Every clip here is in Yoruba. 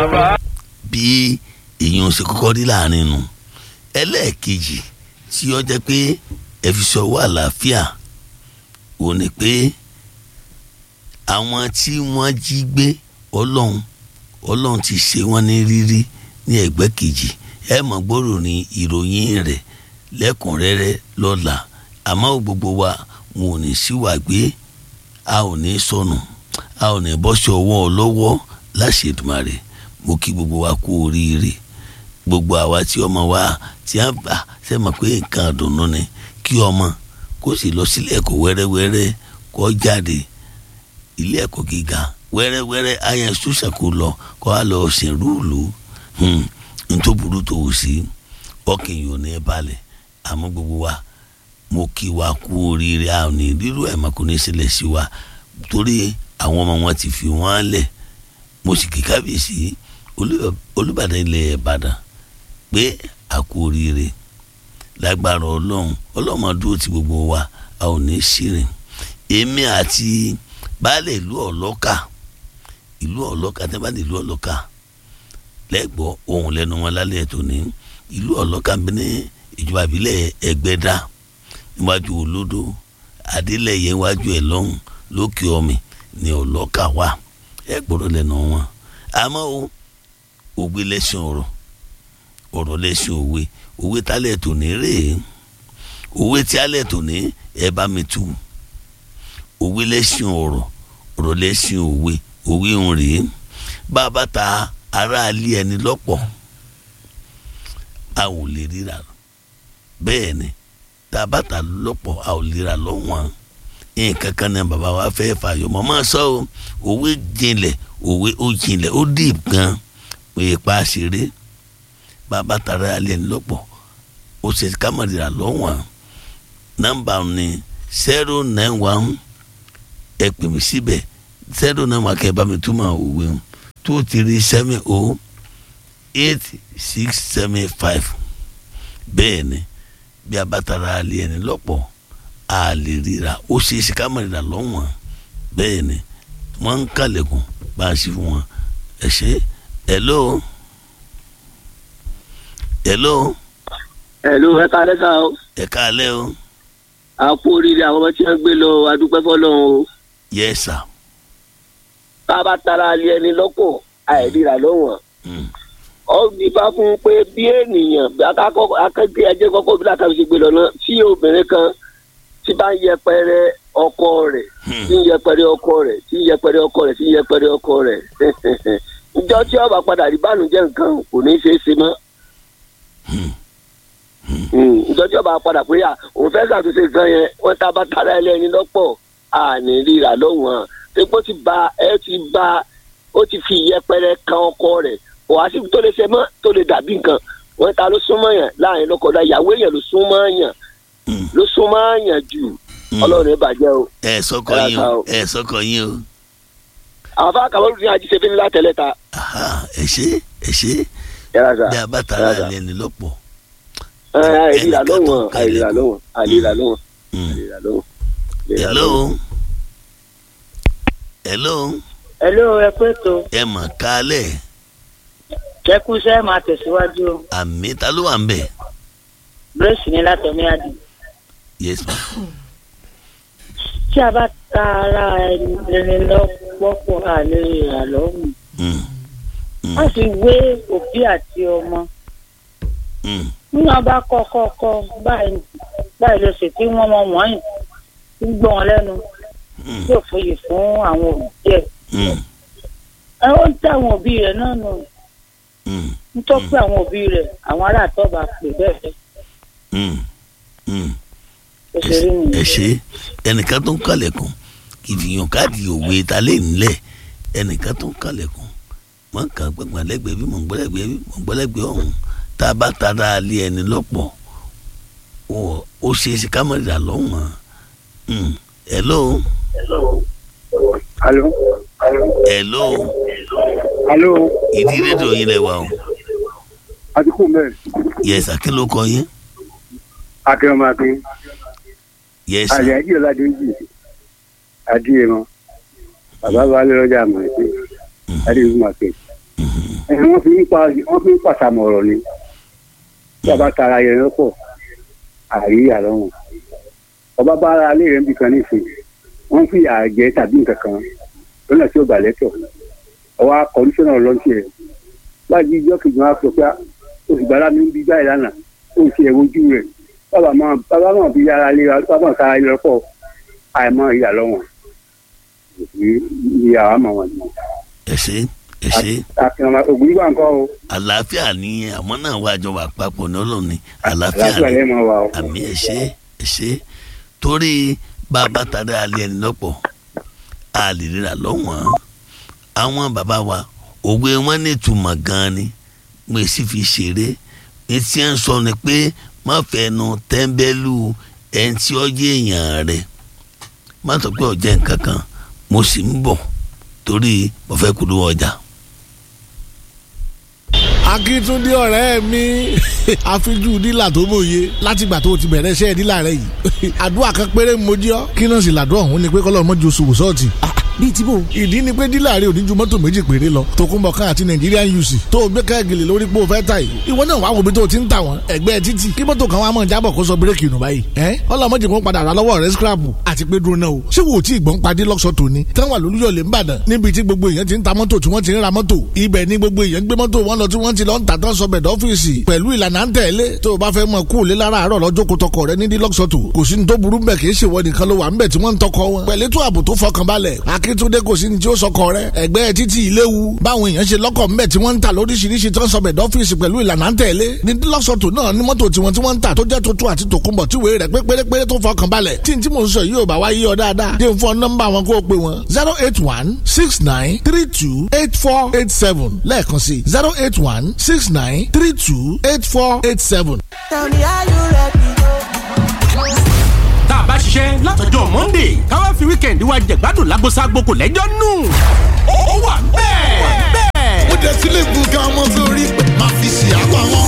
bí èèyàn ṣe kọ́kọ́ rí láàrin nu ẹlẹ́ẹ̀kejì tí ó jẹ́ pé ẹ fi sọ̀wọ́ àlàáfíà ò ní pé àwọn tí wọ́n jí gbé ọlọ́run ọlọ́run ti ṣe wọ́n ní rírí ní ẹgbẹ́ kejì ẹ mọ̀ gbọ́rọ̀ ní ìròyìn rẹ̀ lẹ́kùnrẹ́rẹ́ lọ́la àmọ́ gbogbo wa wọn ò ní síwà gbé a ò ní sọnù a ò ní bọ́sẹ̀ ọwọ́ ọlọ́wọ́ láṣẹ Èdùmàrè mo kí gbogbo wa kú oríire gbogbo àwa tí ọmọ wa tí a bá ṣe mọ̀ pé nǹkan àdùnnú ni kí ọmọ kó sì lọ sílé ẹ̀kọ́ wẹ́rẹ́wẹ́rẹ́ kó jáde ilé ẹ̀kọ́ gíga wẹ́rẹ́wẹ́rẹ́ ayé ṣùṣà kó lọ kó a lọ ṣèrúùlù ntòbúrú tó wù sí ọkàn yìí ò ní balẹ̀ àmọ́ gbogbo wa mo kí wa kú oríire a ò ní rírú ẹ̀ mọ́ kó ní sílẹ̀ sí wa torí àwọn ọmọ wọn ti fi wọ́n lẹ̀ mo sì kí kábíyèsí olùbàdàn ilẹ̀ ìbàdàn pé a kú oríire lágbára ọlọ́run ọlọ́mọ dúró ti gbogbo wa a ò ní ṣìrìn èmi àti baálé ìlú ọlọ́kà ìlú ọlọ́kà tẹ́ bá ní ìlú ọlọ́kà lẹ́gbọ́ ohun lẹ́nu wọn lálẹ́ tó ní ìlú ọlọ́kà ń bẹ ní ìjọba ìbílẹ̀ ẹgbẹ́dá níwájú olódò adélẹ̀yẹ níwájú ẹ̀ lọ́hùn lókè ọmì ní ọlọ́kà wà ẹ gbọ́dọ̀ lẹ́nu wọn àmọ́ o ògbé lẹ́sìn ọ̀rọ̀ ọ̀rọ̀ lẹ́sìn òwe òwe tálẹ̀ tó ní rèé òwe tí alẹ̀ tó ní ẹ bá mi tú òwe lẹ́sìn ọ̀rọ̀ ọ̀rọ̀ lẹ́sìn òwe òwe ń rèé bá a bá ta aráalé ẹni lọ́pọ̀ a ò lè ríra bẹ́ẹ̀ ni tá a bá ta lọ́pọ̀ a ò lè ríra lọ́wọ́n nǹkan kan ní bàbá wa fẹ́ fàyọ mọ́ máa sọ o òwe jinlẹ̀ òwe ó jinlẹ̀ ó dìb gan òye pa ṣeré bàbá ta aráalé ẹni lọ́pọ̀ ó ṣe kámọ̀rìrà lọ́wọ́n nọ́mbà ni zero nine one ẹ pè mí síbẹ̀ zero nine one kẹ́ ẹ bá mi túmọ̀ òwe o two three seven o eight six seven five bẹ́ẹ̀ ni bí a bá tara alẹ́ ẹni lọ́pọ̀ a lè ríra ó ṣe é ṣe ká má ríra lọ́wọ́n bẹ́ẹ̀ ni wọ́n ń kàlẹ̀kùn bá a ṣe fún wọn ẹ ṣe hello hello ẹ̀lú ẹ káalẹ́ ká o ẹ káalẹ́ o a kú oríire àwọn ọmọ tí wọ́n gbé lọ adúpẹ́ fọlọ́run o yes sir bá a bá tara alẹ́ ẹni lọ́pọ̀ àìríra lọ́wọ́n mm. ọ nípa fún un pé bí ènìyàn bí akẹ́kẹ́ ẹjẹ́ kọ́kọ́ bí látàrí ṣe gbé lọ náà tí obìnrin kan tí bá ń yẹpẹrẹ ọkọ rẹ̀ Hmm. tí ń yẹpẹrẹ ọkọ rẹ̀ tí ń yẹpẹrẹ ọkọ rẹ̀ tí ń yẹpẹrẹ ọkọ rẹ̀ ìjọ tí ó bá padà rí bánújẹ́ nǹkan kò ní í ṣeé ṣe mọ́ ìjọ tí ó bá padà pé à òun fẹ́ ṣàtúnṣe nǹkan yẹn wọ́n tá a bá tara ẹlẹ́ni lọ́pọ̀ àní ríra lọ́wọ́n epo ti ba ẹ ti ba ó ti fi ìyẹpẹrẹ kan ọkọ rẹ̀ kò wá sí tó lè ṣe mọ́ tó lè dàbí nǹkan wọ́n ta ló súnmọ́ yàn láàrin lọ́kọ̀ọ́dá ìyàwó èèyàn ló súnmọ́ yàn Mm. ló súnmọ́ yàn jù Mm. ọlọ́run ẹ̀ bàjẹ́ o. ẹ sọkọ Ẹ yín ra o ta o. ẹ sọkọ yín o àwọn afá kàwé ní ajíṣe fi ní látẹ̀lẹ́ ta. aha ẹ ṣe ẹ ṣe yàrá sà bí a bá tara Ẹ ra. alẹ́ ẹni lọ́pọ̀ ẹ àìríra ẹnìkan tó lọ́wọ́n ń kalẹ̀ àìríra kù. lọ́wọ́n àìríra lọ́wọ́n Mm. àìríra lọ́wọ́n. àìríra hello lọ́wọ́n. hello Hello, ẹ pé tó ẹ mọ̀ kálẹ̀ jẹ́kúṣẹ́ máa tẹ̀síwájú o. àmì ta ló wà ń bẹ̀ Grace ní látọ̀mí àdì. yes ma Tí a bá ta ara ẹni lọ́pọ̀ àlè ìrànlọ́wọ́. Mm. Mm. Wọ́n sì wé òbí àti ọmọ. Mm. Níwọ̀n bá kọ́ kọ́ kọ́ báyìí báyìí ló sì tí wọ́n mọ wọ́nyí ń gbọ́ wọn lẹ́nu Mm. yóò fòye fún àwọn òbí ẹ̀. Mm. Ẹ ó ń tẹ àwọn òbí rẹ̀ náà nù. Mm. ń tọ́ pé àwọn òbí rẹ̀ àwọn ará àtọ́ba pè bẹ́ẹ̀ Mm. Mm. ó ṣe rí ẹ nìyẹn. ṣe ẹnìkan tó ń kalẹ̀kùn ìfìyàn káàdì òwe ta lè nílẹ̀ ẹnìkan tó ń kalẹ̀kùn wọn kàn gbẹ̀gbọ̀n lẹ́gbẹ̀ẹ́ bí mò ń gbọ́lẹ́gbẹ̀ẹ́ bí mò ń gbọ́lẹ́gbẹ̀ẹ́ ọ̀hún tá a bá tara alẹ́ ẹni lọ́pọ̀ ó ó ṣe é ṣe ká má rà lọ́wọ́n Mm. hello alo hello alo ìdí rédíò yín lẹ wà o àdìkú mẹ́rin yẹsà kí ló kọ yín akérèmọdé yẹsà àlẹ àjíyọ ládéjì adìyẹmọ bàbá balẹ lọjà àmọ ẹsẹ adìyẹmọ màkè ẹ̀ wọ́n fi ń pa wọ́n fi ń pàṣàmọ̀ ọ̀rọ̀ ni tí a bá tara yẹn lọ́pọ̀ àrí àlọ́wọ̀n ọba bá ara alẹ́ rẹ̀ ń bì kan nísìnyí wọ́n fi àjẹ tàbí nǹkan kan lọ́nà tí ó gbà lẹ́tọ̀ ọwọ́ kọmíṣánná ọlọ́ntì ẹ̀ láti ijọ́ kejì wọn á sọ pé oṣù gbàdá mi ń bí báyìí lánàá ó ń ṣe ẹ̀wọ́jú rẹ̀ bàbá máa bàbá máa fi ara lé bàbá máa tara ilé lọ́pọ̀ àìmọ́ ìyá lọ́wọ́n ìyá wa mọ̀ wọn ni. ẹ ṣe ẹ ṣe àkìrànmọ́ ògùn yìí wà ń kọ́ o àlàáfíà ni àwọn náà wà jọ wà papọ̀ ní ọlọ́run ni àlàáfíà àlàáfíà ni lẹ́ẹ̀ máa wà o. àmì ẹ ṣe ẹ ṣe torí bàbá tàdé alẹ́ ẹni lọ́pọ̀ a lè ríra lọ́wọ́n àwọn bàbá wa òwe wọn ní ìtumọ̀ gan-an ni mo sì fi ṣeré etí ẹ̀ ń sọ ni pé má fẹnu tẹ́ńbẹ́lú ẹni tí ó yé èèyàn rẹ̀ má sọ pé ọ̀jẹ̀ nǹkan kan mo sì ń bọ̀ torí mo fẹ́ kúrò ọjà. akíntúndé ọ̀rẹ́ mi àfijú dílà tó mòye látìgbà tó o ti bẹ̀rẹ̀ iṣẹ́ dílà rẹ yìí àdúrà kan péré mojí ọ́ kí náà sì làdúrà ọ̀hún ni pé kọ́lọ́ mọ́jú oṣù wòsọ́ọ̀tì bíi tí bò. ìdí ni pé dílà rẹ ò ní ju mọ́tò méjì péré lọ tòkunbọ̀ kan àti Nigerian UC tó o gbé káàgìlì lórí pé o fẹ́ ta yìí ìwọ náà wàá wo bí tó o ti ń tà wọ́n ẹgbẹ́ títì kí mọ́tò kan wàá mọ̀ jábọ̀ kó sọ bírèkì nù báyìí ẹ́ ọlọ́mọdé kò padà rà lọ́wọ́ rẹ scrapu àti pé dúró náà o ṣé wo tí ìgbọ́n padì lọ́sọ̀ tòní táwọn àlùyọ̀lẹ̀ ń bàdàn níbi tí gbogbo èèyàn ti ń ta mọ́tò tí wọ́n ti ń ra mọ́tò ibẹ̀ ni gbogbo èèyàn gbé mọ́tò wọn lọ tí wọ́n ti lọ ń tà tán sọ bẹ̀dọ̀ ọ́fíìsì pẹ̀lú ìlànà ń tẹ̀lé tó o bá fẹ́ mọ kú òlé lára àárọ̀ lọ́jọ́ kó tọkọ rẹ ní dílọ́sọ̀tò kò sí ní tó burú bẹ̀ kì í ṣèwọ nìkan ló wà ń bẹ̀ tí wọ́n ń tọkọ wọn pẹ̀lú ètò ààbò tó fọkànbalẹ̀ akíntúndé kò sí ní tí ó sọkọ rẹ ẹgbẹ́ títí ìléwu báwọn èèyàn ṣe lọ́kọ̀ ńbẹ̀ tí wọ́n ń tà lóríṣiríṣi tó ń sọ bẹ̀dọ̀ ọ́fíìsì pẹ̀lú ìlànà ń tẹ̀lé ní dílọ́sọ̀tò náà ní mọ́tò tiwọn tí wọ́n ń tà tó jẹ́ tuntun àti tòkunbọ̀ tí wèé rẹ̀ pé pérépéré tó fọkànbalẹ̀ tí n tí mò ń sọ yìí ò bá wá yí ọ dáadáa dé fún nọ́mbà wọn kó o pè wọn zero eight one six nine three two eight four eight seven lẹ́ẹ̀kan sí zero eight one six nine three two eight four eight seven. Tell me are you ready? tá a bá ṣiṣẹ́ látọjọ́ monday káwá fi weekend wa jẹ̀gbádùn lágbóṣágbó kò lẹ́jọ́ nù. ó wà bẹ́ẹ̀ bẹ́ẹ̀. ó dé sílé gbùngàn ọmọ sórí máa fi ṣe àpá wọn.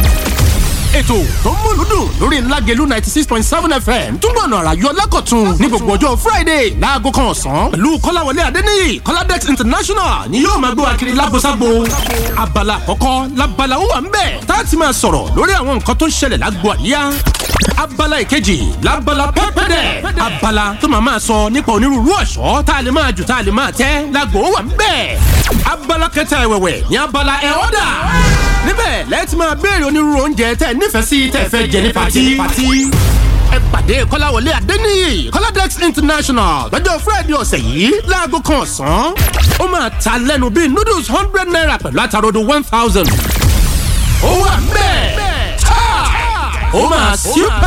ètò tó ń múlùú dùn lórí ńlágẹ̀lú ninety six point seven fm túbọ̀ nà àràyọ lẹ́kọ̀tún ní gbogbo ọjọ́ friday láago kan ọ̀sán pẹ̀lú kọ́láwọlé adéníyì kọ́ládẹ́x international ni yóò máa gbé wa kiri lágbóṣágbó. abala àkọ́kọ́ labala ó wà ń bẹ̀ tá a ti máa sọ̀rọ̀ lórí àwọn nǹkan tó ń ṣẹlẹ̀ lágbo àríyá abala ìkejì labala pẹ́pẹ́dẹ̀ abala tó máa máa sọ nípa onírúurú ọ̀ṣọ́ tá a lè máa jù tá a lè máa tẹ́ lágbo wà ń bẹ̀. abala kẹta ẹ̀wẹ̀wẹ̀ ní abala ẹ̀ ọ́dà níbẹ̀ lẹ́ẹ̀tì máa béèrè onírúurú oúnjẹ tẹ́ ẹ nífẹ̀ẹ́ sí tẹ́ ẹ fẹ́ jẹ ní pati. ẹ pàdé kọ́láwọlé adéníyì kọ́ládẹ́x international lọ́jọ́ friday ọ̀sẹ̀ yìí láago kan ọ̀sán ó máa ta lẹ́nu bíi noodles hundred naira pẹ̀lú àtàrodo one thousand. ó wà ń bẹ̀ ó máa super